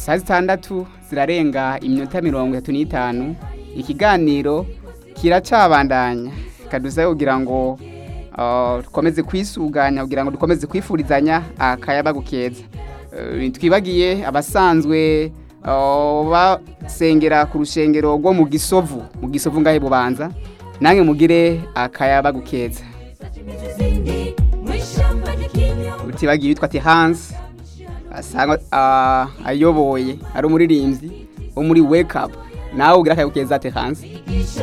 saa zitandatu zirarenga iminota mirongo itatu n'itanu ikiganiro kiracabandanya kadusabe kugira ngo ah, dukomeze kwisuganya kugira ngo dukomeze kwifurizanya akayabagu keza Eh, twibagiye abasanzwe ah, basengera ku rushengero rwo mu gisovu mu gisovu ngahe bubanza nange mugire akayabagu keza utibagiye witwa ati hansi asanga ah, ayoboye ari umuririmbyi wo muri wake up nawe ugira akayabagu keza ati hansi